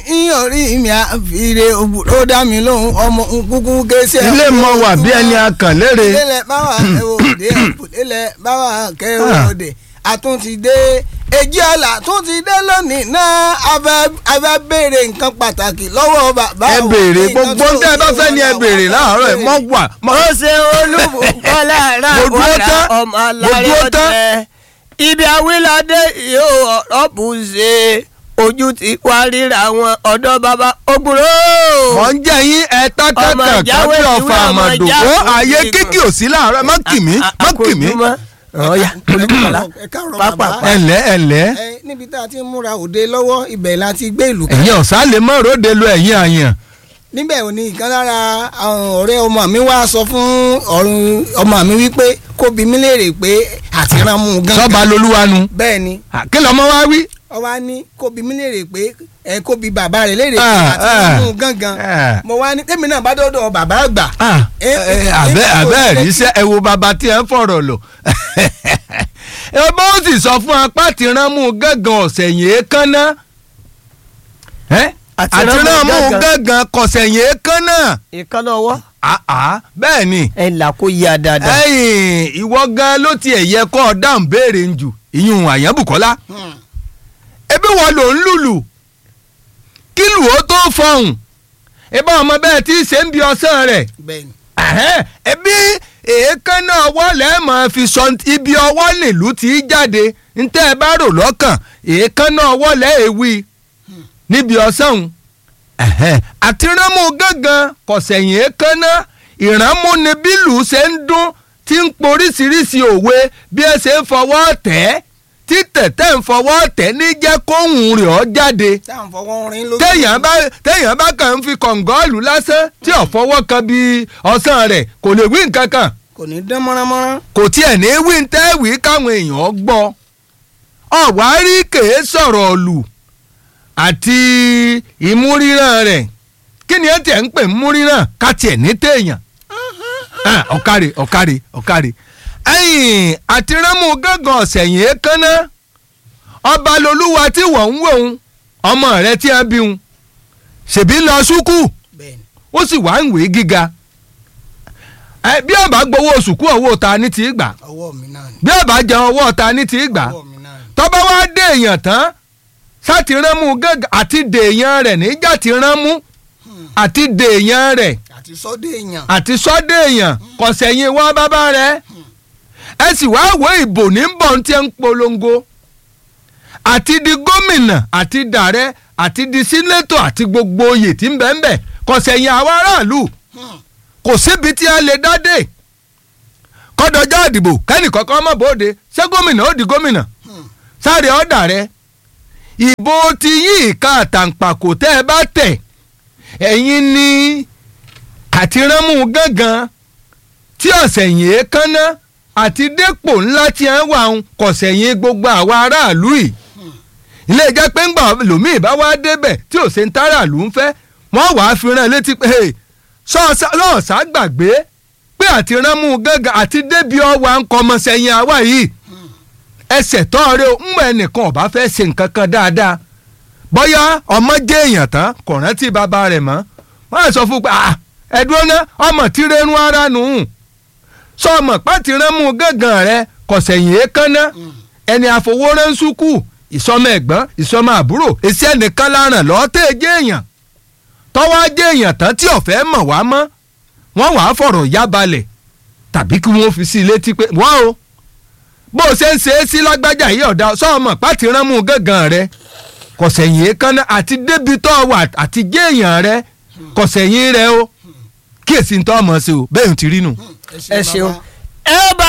ní orí mi àfìrè òbúrò dá mi lóhùn ọmọ nkúkú kéṣe. ilé mọ wà bí ẹni akàn lére. ilé báwa ẹwọ òde ilé báwa kẹwọ òde àtúntìdé èjì ọ̀la tún ti dé lónìí náà abẹ́ béèrè nǹkan pàtàkì lọ́wọ́ bàbá ẹ béèrè gbogbo ń tẹ́ ẹ bá fẹ́ ni ẹ béèrè láàárọ̀ ẹ mọ́ wà. ó ṣe olúbùkọ́ lára Mo dúró wàrà tán. ọmọ Mo alárẹ̀ dúró tán. ọ̀tẹ̀ ibi awíládé yóò ọ̀rọ̀ bù ṣe ojú ti wá ríra àwọn ọ̀dọ́ bàbá ògbúrò. mọ̀ ń jẹ́ yín ẹ tá Ọmọ kankan ìjáwé kábí ìwé ọ̀fà ọmọ àmàdò ìjáwé ó ààyè ìwé kíkì ò sí láàárọ̀ má kì mí má kì mí. ọ̀ya olùkọ́lá ẹ káàárọ̀ pápá bàbá. ẹ̀lẹ́ ẹ̀lẹ́ ẹ níbi tá a ti ń múra òde lọ́wọ́ ibẹ̀ la ti gbé ìlú kan. ẹ̀yin ọ̀sá lè mọ̀ ròde lu ẹ̀yin àyàn. níbẹ̀ ò ní ìkan lára àwọn ọ̀rẹ́ ọmọ mi wá sọ fún ọ̀run ọmọ mi wípé kó bi mí léèrè pé àtìrànmú gan. sọ́ba lolúwanu. bẹ́ẹ̀ ni kí lọ́mọ wá wí. ó wá ní kó bi mí léèrè pé ẹ kó bi bàbá rẹ̀ léèrè pé Ah, àtìrànmú ah, gangan. ah. mo wá ní tèmi náà bá dọ́dọ̀ bàbá àgbà. Ah, ẹ, ẹ, ẹ, ẹ, abẹ́ ẹ, abẹ́ ẹ, ríṣẹ́ ẹ wo bàbá tí ẹ ń fọ̀rọ̀ lò. ẹ bá ó sì sọ fún apá tí ránmú gángan ọ̀sẹ̀ yìí kánná. Àti àti ránmú ránmú gángan. gángan kọ̀sẹ̀ yìí kánná. ìkànnà ọwọ́ àá bẹ́ẹ̀ ni ẹ là kó yá dáadáa. ẹ̀yìn ìwọ gan ló tiẹ̀ yẹ kọ́ ọ dáhùn béèrè ń jù ìyún àyànbùkọ́lá Hmm. ebi wọn lò ń lùlù kí lù ó tó fọhùn ìbá ọmọ bẹ́ẹ̀ tí í ṣe ń bi ọsán rẹ̀ bẹ́ẹ̀ ni. Ẹ̀hẹ́n, ẹbí èékánná ọwọ́ lẹ́ẹ̀mọ́ fi sọ ibi ọwọ́ nílùú tí í jáde ntẹ́ ẹ bá rò lọ́kàn èékánná ọwọ́ lẹ́ẹ̀wí níbi ọ̀sán òun. Ẹ̀hẹ́n, àti ránmú gángan kọ̀sẹ̀yìn èékánná ìránmú ni bílù ṣe ń dún tí ń poríṣiríṣi òwe bí ẹ ṣe ń fọwọ́ tẹ̀ ẹ́ tí tẹ̀tẹ̀ ń fọwọ́ tẹ̀ ní jẹ́ kóhùn rẹ̀ ọ́ jáde táwọn fọwọ́ rin lójú. téèyàn bá téèyàn bá kàn ń fi kọ̀ǹgọ́ọ̀lù lásán tí ò fọwọ́ kan bí ọ̀sán rẹ̀ kò lè wí nǹkan kan kò ní dán mọ́ránmọ́rán. kò tiẹ̀ ní wí ń tẹ́wì káwọn èèyàn gbọ́ ọ̀wárí kèé sọ̀rọ̀ ọ̀lù àti ìmúríran rẹ̀ kí ni ẹ tiẹ̀ ń pè ń múríran ká tiẹ̀ ní téèyàn Ah, ọ̀kàrè ọ̀kàrè ọ̀kàrè ẹ̀yìn àti rámù gángan ọ̀sẹ̀yìn èékánná ọba lolúwa tí wọ́n ń wòun ọmọ rẹ̀ tí a bí un ṣèbí lọ ṣúkú bẹ́ẹ̀ ni. ó sì wá ń wèé gíga ẹ bí ọba gbowó sùkú owó ta ní ti gbà ọwọ́ mi náà ni. bí ọba jẹun owó ta ní ti gbà ọwọ́ mi náà ni. tọ́ba wá dé èèyàn tán sátìránmú gángan àti dèèyàn rẹ̀ níjà tí ránmú àti dèèyàn rẹ̀ àti sọ́dọ̀ èèyàn. àti sọ́dọ̀ èèyàn kò sẹ́yìn wá bábá rẹ̀ ẹ sì wá wo ìbò ní bọ̀ tí ẹ ń polongo àti di gómìnà àti dàrẹ́ àti di sínétọ̀ àti gbogbo oyè tí ń bẹ́ẹ̀ bẹ́ẹ̀ kò sẹ́yìn àwọn aráàlú kò síbi tí a lè dádé kọ́dọ̀jọ́ ìdìbò kẹ́nìkọ́kọ́ mọ̀ bóde ṣé gómìnà ó di gómìnà sáré ọ̀dà rẹ ìbò ti yí ìka àtàǹpàkò tẹ́ ẹ bá tẹ̀ ẹ̀yin ni àti ránmú gángan tí ọ̀sẹ̀yìn èékánná àti dépò ńlá tí ẹ ń wà ń kọ̀sẹ̀yìn gbogbo àwa aráàlú yìí ilé jẹ́ pé ńgbà lòmíì bá wá débẹ̀ tí ò ṣe ń táràlú ń fẹ́ wọ́n wàá fi rán létí pé "Hey, sọ́ọ̀sá lọ́ọ̀sá gbàgbé pé àti ránmú gángan àti débi ọwà ń kọ́ ọmọ sẹ́yìn àwa yìí ẹsẹ̀ tọ́ọ̀rẹ́ o ńgbà ẹnìkan ọ̀bá fẹ́ ṣe nǹkan kan dáadáa bóyá ọmọ jẹ́ èèyàn tán kò rántí bàbá rẹ̀ mọ́ wọ́n á sọ fún un pé "Ah, ẹ̀dùn ná ọmọ tí rẹ́nu ara nù ún sọ ọmọ pàtí ránmú gángan rẹ kọ̀sẹ̀yìn èékánná ẹni àfọwọ́rán sùkú ìsọmọ ẹ̀gbọ́n ìsọmọ àbúrò èsì ẹnìkan láràn lọ́ọ́ tẹ́ ẹ jẹ́ èèyàn tọ́wọ́ jẹ́ èèyàn tán tí ọ̀fẹ́ mọ̀ wá mọ́ wọ́n wàá fọ̀rọ̀ yá balẹ̀ tàbí kí wọ́n fi sí i létí pé wọ́n o bó o ṣe ń ṣe é sí lágbájá yìí ọ̀dà sọ́ọ̀mọ̀ pàtí ránmú gángan rẹ kọ̀sẹ̀yìn èékánná àti débi tó wà àti jẹ́ èèyàn rẹ kọ̀sẹ̀yìn rẹ o kíyèsí ń tọ́ ọmọ sí o bẹ́ẹ̀ ń ti rí nù. ẹ ṣeun ẹ bá